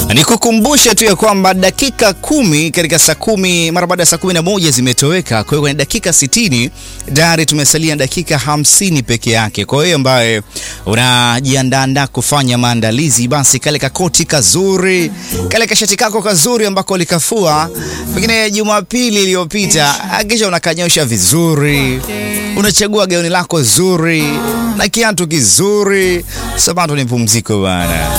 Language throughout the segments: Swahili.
Nikukumbushe tu ya kwamba dakika kumi katika saa kumi mara baada ya saa kumi na moja zimetoweka. Kwa hiyo kwenye dakika sitini tayari tumesalia dakika hamsini peke yake. Kwa hiyo ambaye unajiandaandaa kufanya maandalizi, basi kale kakoti kazuri, kale kashati kako kazuri ambako likafua pengine Jumapili iliyopita, hakikisha unakanyosha vizuri, unachagua gauni lako zuri na kiatu kizuri. Sabato ni pumziko bwana.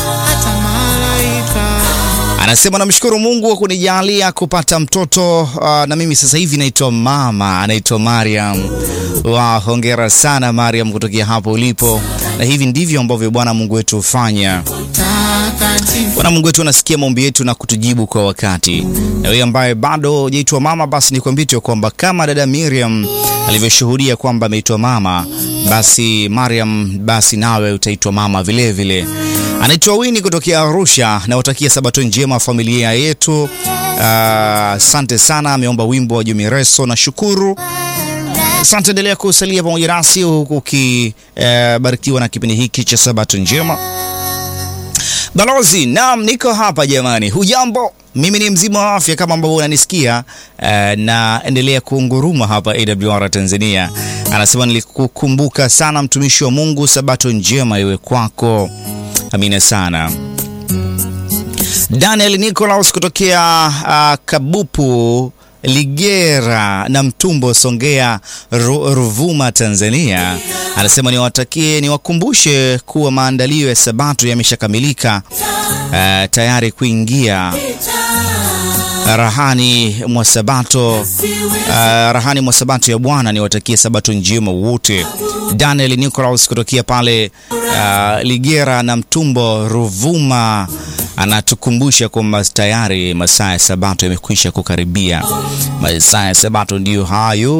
Anasema namshukuru Mungu kwa kunijalia kupata mtoto uh, na mimi sasa hivi naitwa mama, anaitwa Mariam. Wa hongera sana Mariam kutokea hapo ulipo, na hivi ndivyo ambavyo Bwana Mungu wetu hufanya. Bwana Mungu wetu anasikia maombi yetu na kutujibu kwa wakati. Na wewe ambaye bado hujaitwa mama, basi nikwambie tu kwamba kama dada Miriam alivyoshuhudia kwamba ameitwa mama, basi Mariam, basi nawe utaitwa mama vile vile. Anaitwa Wini kutokea Arusha, nawatakia sabato njema familia yetu. Asante uh, sana. Ameomba wimbo wa Jumireso na shukuru. Asante, endelea kusalia pamoja nasi huku ukibarikiwa uh, na kipindi hiki cha sabato njema. Balozi, naam, niko hapa jamani. Hujambo? Mimi ni mzima wa afya kama ambavyo unanisikia uh, na endelea kuunguruma hapa AWR Tanzania. Anasema nilikukumbuka sana mtumishi wa Mungu, sabato njema iwe kwako. Amina sana. Daniel Nicholas kutokea uh, Kabupu Ligera na Mtumbo Songea Ru, Ruvuma Tanzania anasema niwatakie niwakumbushe kuwa maandalio ya sabato yameshakamilika uh, tayari kuingia rahani mwa sabato uh, rahani mwa sabato ya Bwana. Niwatakie sabato njema wote. Daniel Nicholas kutokea pale uh, Ligera na Mtumbo Ruvuma anatukumbusha kwamba tayari masaa ya sabato yamekwisha kukaribia. Masaa ya sabato ndiyo hayo.